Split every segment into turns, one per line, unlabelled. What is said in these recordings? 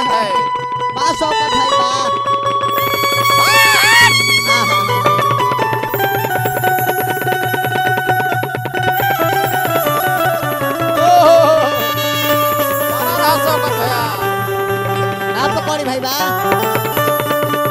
है
बा शौकत भाई बा हाँ, हाँ, हाँ।
बड़ा रहा शौकत भैया
ना पकड़ी भाई बा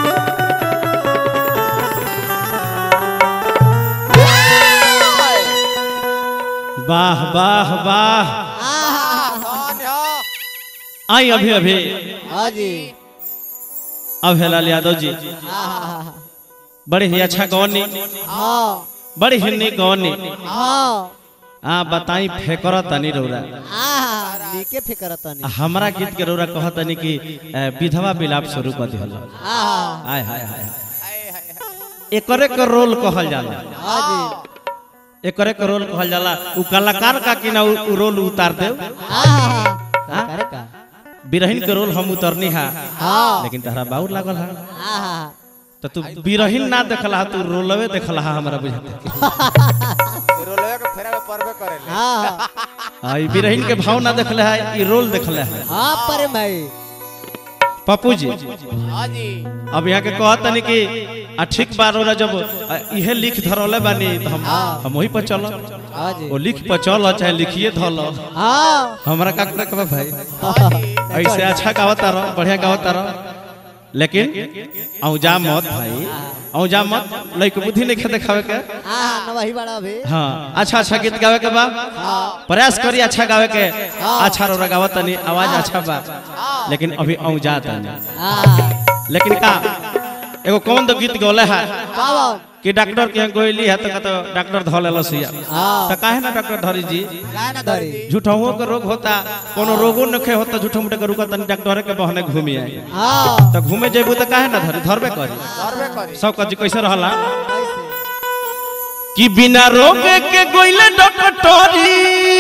वाह वाह वाह
आहा,
कौन हो
आई अभी अभी
हाँ जी
अभेलाल यादव जी
आहा,
बड़े ही अच्छा गौनी
हाँ
बड़े ही निक गौनी
हाँ
आ बताई फेकर तनी रौरा
आहा नीके फिकर तनी
हमरा गीत के रौरा कहत तनी कि ए, विधवा विलाप शुरू कर दिहल
आहा
आय हाय हाय हाय।
हाय हाय हाय
एकरे के रोल कहल जाला
हाँ जी
एकरे के रोल कहल जाला उ कलाकार का कि ना उ उ रोल उतार दे
आहा का करे का
बिरहिन के रोल हम उतरनी हा
हाँ
लेकिन तहरा बाउर लागल हा
आहा
तो तू बिरहिन ना देखला हा तू रोलवे देखला हा हमरा बुझाते
रोलवे के फेरा में परबे करेले
हाँ
आ ई बिरहिन के भाव ना देखले हा ई रोल देखले हा
हाँ पर भाई
पप्पू जी
हाँ जी
अब यहाँ के कहत तनी कि आ ठीक बार होला जब आ, इहे लिख धरले बानी तो हम हम वही पर चल
हाँ जी
वो लिख पर चल चाहे लिखिए धल
हाँ
हमरा का करे के बा भाई
हाँ जी
ऐसे अच्छा गावता रह बढ़िया गावता रह लेकिन औजा मत भाई औजा मत लइक बुद्धि नहीं खे देखावे के
आहा न वही बड़ा भी
हाँ अच्छा अच्छा गीत गावे के बा प्रयास करी अच्छा गावे के अच्छा रोरा गावत तनी आवाज अच्छा बा लेकिन अभी औजा तनी
आहा
लेकिन का एगो कौन तो गीत गौले है
पावन
कि डॉक्टर के यहाँ गोइली है तो कहते डॉक्टर धो लेलो सिया
हाँ
तो काहे ना डॉक्टर धरी जी
काय ना धरी
झूठों के रोग होता कोनो रोगो नखे होता झूठो मूठे के रुका तनी डॉक्टर के बहने घूमी आई
हाँ
तो घूमे जेबू तो काहे ना धरी धरबे करी
करबे करी
सब कजी कैसे रहला
कैसे
कि बिना रोग के गोइले डॉक्टरी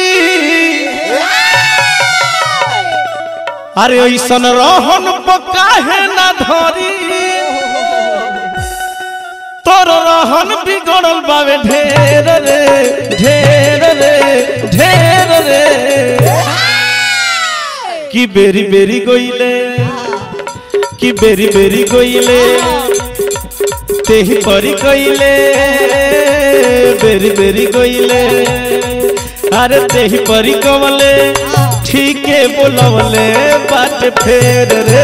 अरे ऐसन रहन काहे ना धरी तोर रहन बिगड़ल बावे ढेर रे ढेर रे ढेर रे कि बेरी बेरी गोइले कि बेरी बेरी गोइले तेही परी गइले बेरी बेरी गइले अरे तेही परी कमले ठीके बोलवले बात फेर रे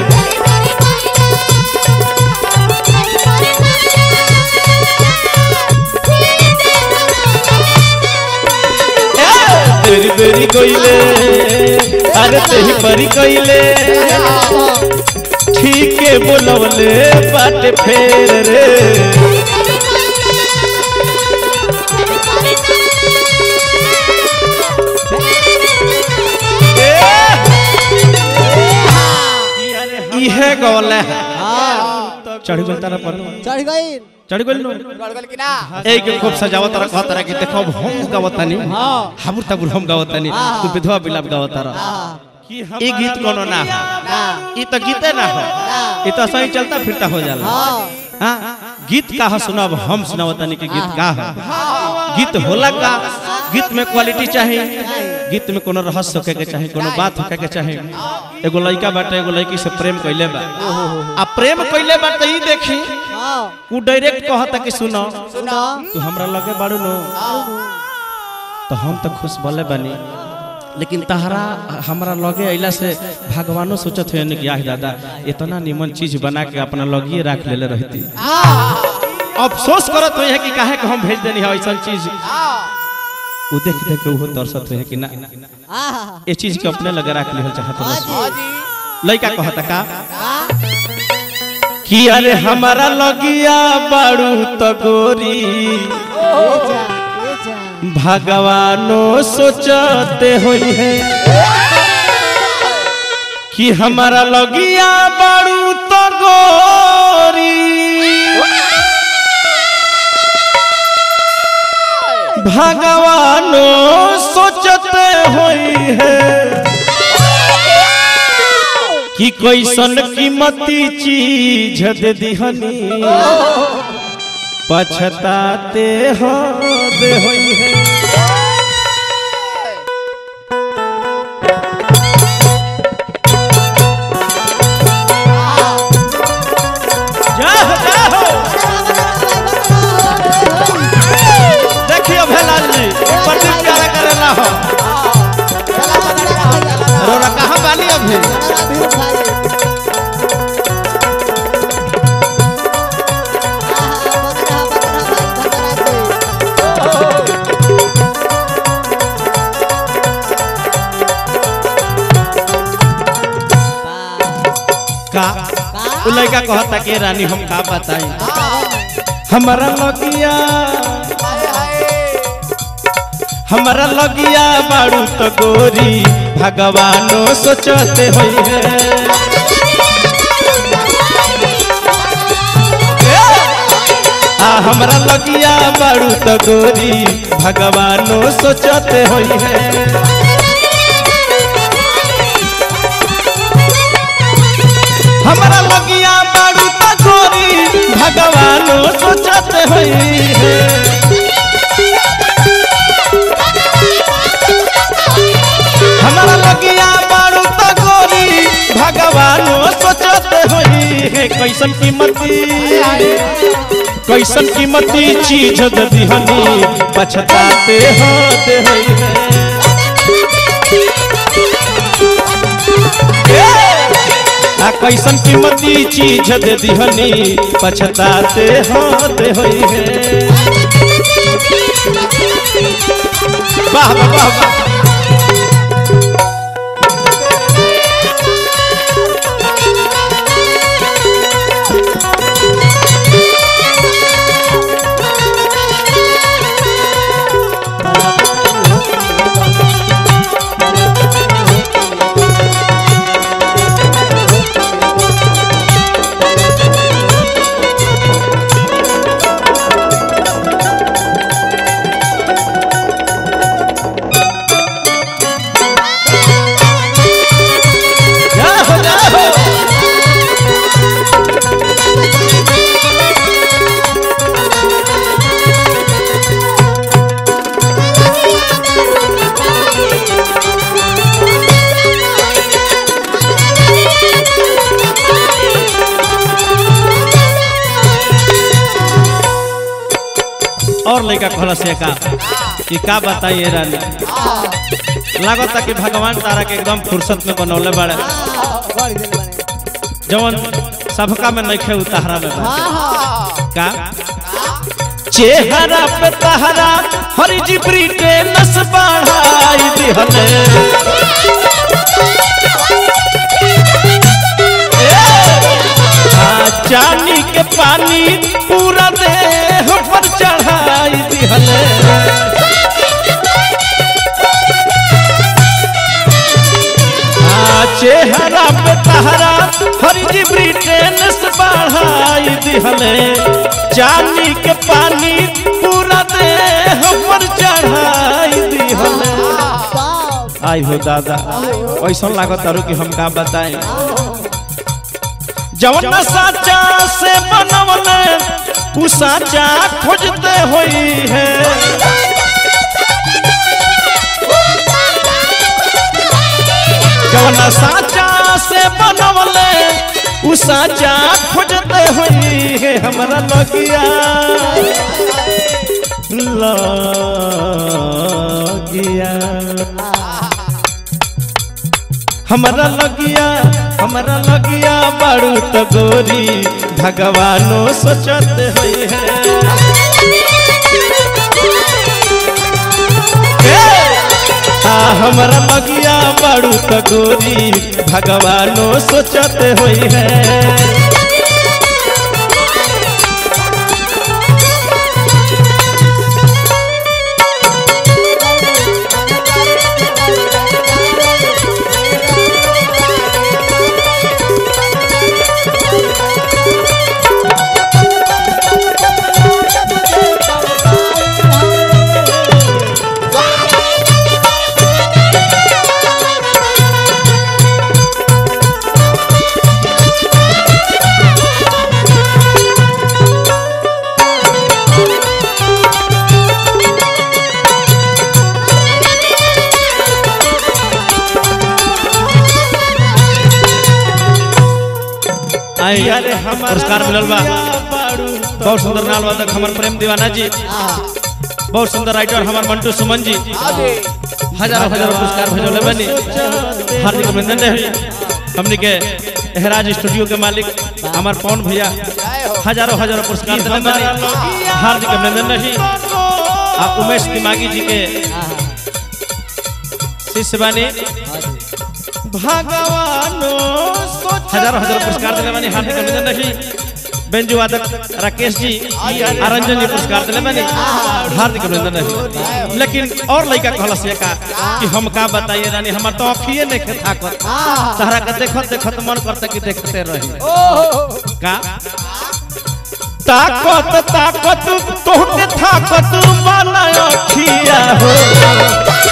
बेरी बेरी गइले अरे तेही परी गइले ठीके बोलवले बात फेर रे इहे गौले है
हाँ
चढ़ गल तारा पर
चढ़ गई
चढ़ गल नो
गड़गल की ना
ए के खूब सजावत रहा कहत रहा कि देखो अब हम गावतानी
हाँ
हमर तबुर हम गावतानी तू विधवा बिलाप गावतारा
हाँ
ई गीत कोनो ना है
ना
ई तो गीते ना है ई तो सही चलता फिरता हो जाला
हाँ
हाँ गीत का है सुनाब हम सुनावतानी कि गीत का है गीत होला का गीत में क्वालिटी चाहिए गीत में कोनो रहस्य होके के चाहिए कोनो बात होके के चाहिए एगो लड़का बाटे एगो लड़की से प्रेम कइले बा आ प्रेम कइले बा त ई देखी
हाँ
उ डायरेक्ट कहता कि सुनो
सुनो
तू हमरा लगे बाड़ू नो तो हम तो खुश भले बनी लेकिन तहरा हमरा लगे अइला से भगवानो सोचत है कि आह दादा इतना निमन चीज बना के अपना लगिए रख लेले रहती अफसोस करत है कि काहे के हम भेज देनी है ऐसा चीज उ देख देख के उहो तरसत है कि ना
आहा
ये चीज के अपने लगे रख लिहल चाहत
हाँ
रह
हाँ
जी
जी
लइका कहता का
हाँ
कि अरे हमारा लगिया बाड़ू तो गोरी
ये जा ये जा
भगवानो सोचते होई है कि हमारा लगिया बाड़ू तो गोरी भगवानो सोचते होई है कि कैसन कीमती चीज दे दिहनी पछताते हो दे होई है राधे
राधे भाई आहा बदरा बदरा भाई बदरा से
का उ लड़का कहता कि रानी हम का बताई हमारा लगिया
हाय हाय
हमारा लगिया बाड़ू तो गोरी भगवानो सोचते होई है आ हमारा लगिया बाड़ू तो गोरी भगवानो सोचते होई है हमारा लगिया बाड़ू तो गोरी भगवानो सोचते होई है हमारा लगिया बारू तो गोरी भगवानो सोचते होई है कैसन कीमती कैसन कीमती चीज दे दिहनी पछताते होते होई है आ कैसन कीमती चीज दे दिहनी पछताते होते होई है वाह वाह वाह वाह जाओ जाओ और लड़का कहला से का कि का बताइए रानी लागता कि भगवान तारा के एकदम फुर्सत में बनौले बाड़े
बड़ी दिल बने
जवन सबका में नइखे उतारा में बा
आहा
का चेहरा पे तहरा हरि जी ब्रिटेनस बढ़ाई दिहले आ, चानी के पानी पूरा देह पर चढ़ाई दिहले आ, चेहरा पे तहरा हरि जी ब्रिटेनस बढ़ाई दिहले चानी के पानी पूरा देह पर चढ़ाई दिहले
बाप
आई हो दादा ऐसा लागत तारू कि हम का बताएं जवन साचा से बनवले उ साचा खोजते होई है जवन साचा से बनवले उ साचा खोजते होई है हमरा लगिया लगिया हमरा लगिया हमरा लगिया बड़ू तो गोरी भगवानो सोचत होई है आ हमरा लगिया बड़ू तो गोरी भगवानो सोचत होई है आई पुरस्कार मिलल बा बहुत सुंदर नाल वादक हमर प्रेम दीवाना जी बहुत सुंदर राइटर हमर मंटू सुमन जी
आगे
हजारों हजारों पुरस्कार भेजले बनी हार्दिक अभिनंदन रहे हमने के एहराज स्टूडियो के मालिक हमार पवन भैया हजारों हजारों पुरस्कार दिले बानी हार्दिक अभिनंदन रही आ उमेश दिमागी जी के शिष्य बानी भगवानो हजारों हजारों पुरस्कार दिले बानी हार्दिक अभिनंदन रही बेंजू वादक राकेश जी आ रंजन जी पुरस्कार दिले बानी हार्दिक अभिनंदन रही लेकिन और लड़का कहलस ये का कि हम का बताइए रानी हमार तो अखिए नहीं खे थाकत तहरा के देखत देखत मन करता कि देखते रही का ताकत ताकत तोहके ताकत वाला अखिया हो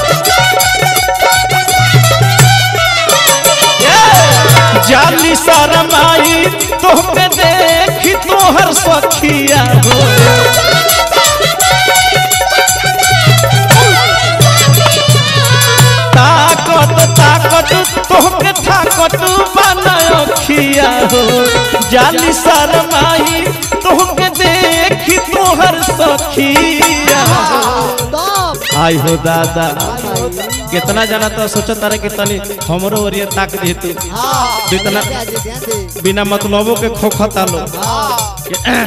ये जाली शरमाई तोहके देखी तोहर सखिया हो ताकत ताकत तोहके ताकत वाला अखिया हो जाली शरमाई तोहके देखी तोहर सखिया हो
Stop.
आई हो दादा कितना जाना तो सोचत रहे कि तनी हमरो ओरिया ताक दी तू
हाँ,
जितना
ध्यान दे, ध्यान दे।
बिना मतलबों के खोखता लो
हाँ,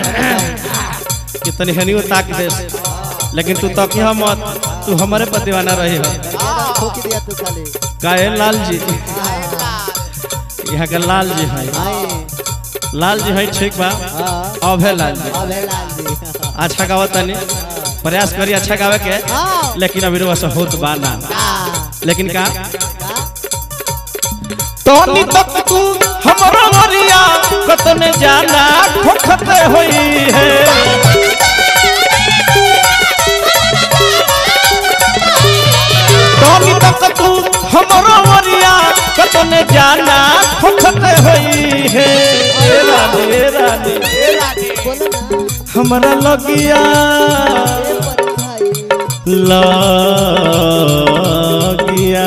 कि तनी हनियो ताक दे लेकिन तू तकिया मत तू हमारे पर दीवाना रही हो
ज़्यादा ठोक दिया तू खाली।
काहे लाल जी यहाँ के लाल जी है
आए,
लाल जी है ठीक बा
हाँ,
अब है लाल जी
अब है लाल जी।
अच्छा गावत तनी प्रयास करी अच्छा गावे के
हाँ,
लेकिन अभी रोवा से होत बा ना
हाँ,
लेकिन का
हाँ,
तोनी तक तू हमरा मरिया कतने जाना खोखते होई है तोनी तक तू हमरा मरिया कतने जाना खोखते होई है ए रानी ए रानी
बोलो ना,
हमरा लगिया
ए परी भाई।
लगिया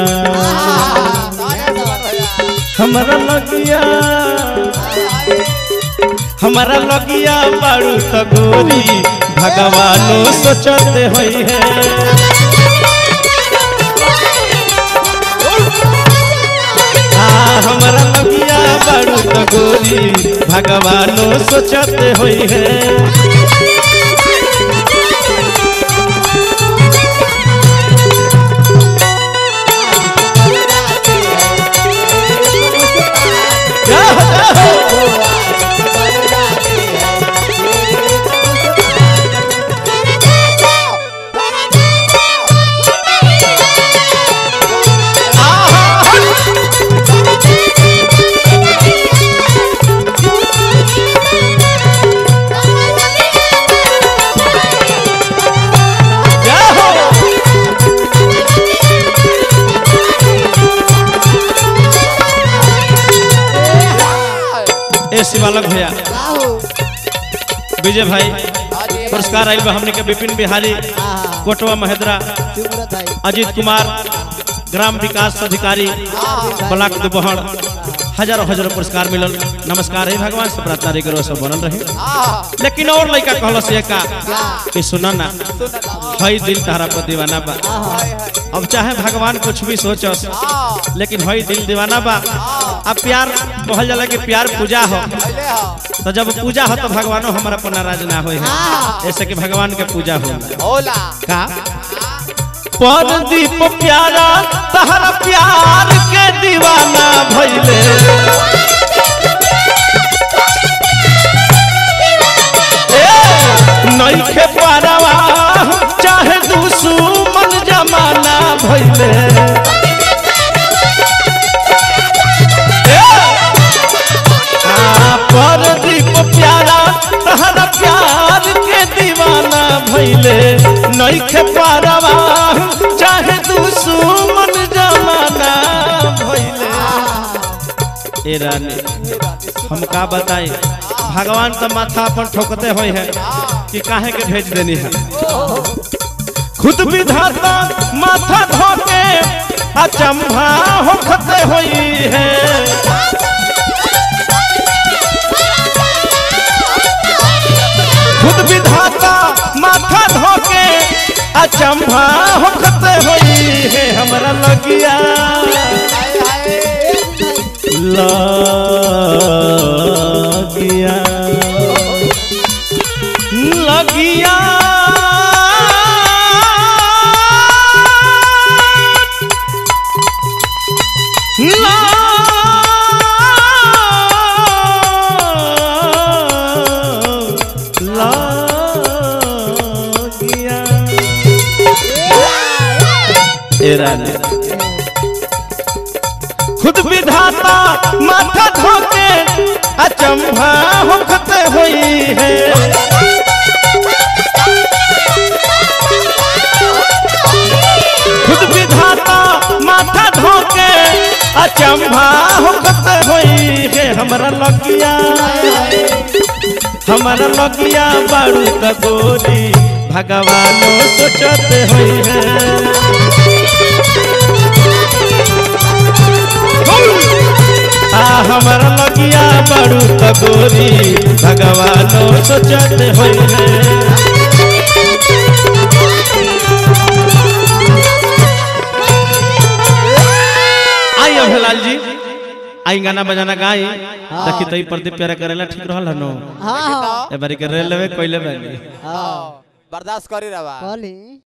हमरा लगिया हमारा लगिया बारू त गोरी भगवानो सोचते होई है हाँ, हमारा लगिया बारू त गोरी भगवानो सोचते होई है जाओ, जाओ। जाओ। ए शिवालक भैया
आओ,
विजय भाई पुरस्कार आयल बा हमने के विपिन बिहारी
हाँ,
कोटवा महेंद्रा
चुप रह भाई।
अजीत कुमार ग्राम विकास अधिकारी ब्लॉक दुबहर हजारों हजारों पुरस्कार मिलल नमस्कार है भगवान से प्रार्थना रही करो सब बनल रहे लेकिन और लड़का कहलस ये का कि सुना ना हई दिल तारा पर दीवाना बा अब चाहे भगवान कुछ भी सोचस लेकिन हई दिल दीवाना बा अब प्यार कहल जाला कि प्यार पूजा हो तो जब पूजा हो तो भगवानो हमारा पर नाराज ना होए है ऐसे कि भगवान के पूजा हो
होला
का परदीप प्यारा तहरा प्यार के दीवाना भइले ए, नइखे पारवा चाहे दुश्मन जमाना भइले ए, आ, परदीप प्यारा तहरा प्यार के दीवाना भइले नइखे पारवा चाहे दुश्मन जमाना भइले ए रानी हम का बताई भगवान तो माथा अपन ठोकते होई है कि काहे के भेज देनी है खुद विधाता माथा धोके अचंभा होखते होई है खुद विधाता माथा धोके अचंभा होखते होई है हमरा लगिया
हाय हाय
लगिया लगिया लगिया ए रानी खुद विधाता माथा धोके अचंभा होखत होई है खुद विधाता माथा धोके अचंभा होखत होई है हमरा लगिया हमरा लगिया बारू त गोरी भगवानो सोचत होई है आ हमर लगिया बड़ू तगोरी भगवानो सोचत होई है आई अभलाल जी आई गाना बजाना गाई देखी तई प्रदीप प्यारा करेला ठीक रहल हनो
हाँ हाँ
ए बारी के रेलवे कोइले बानी
हाँ
बर्दाश्त करी रवा
कहली